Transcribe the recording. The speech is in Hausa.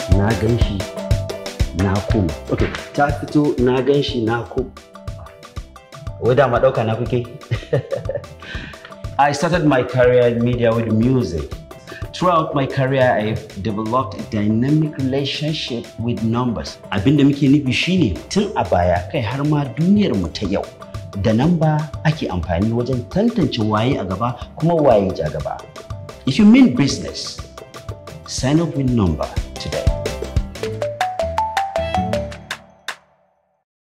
na gan shi na ku okay ta fito na gan shi na ku wai dama ɗauka na kuke I started my career in media with music. Throughout my career, I've developed a dynamic relationship with numbers. Abin da muke nufi shine tun a baya kai har ma duniyar mu ta yau. Da namba ake amfani wajen tantance waye a gaba kuma waye ja gaba. If you mean business, sign up with number today.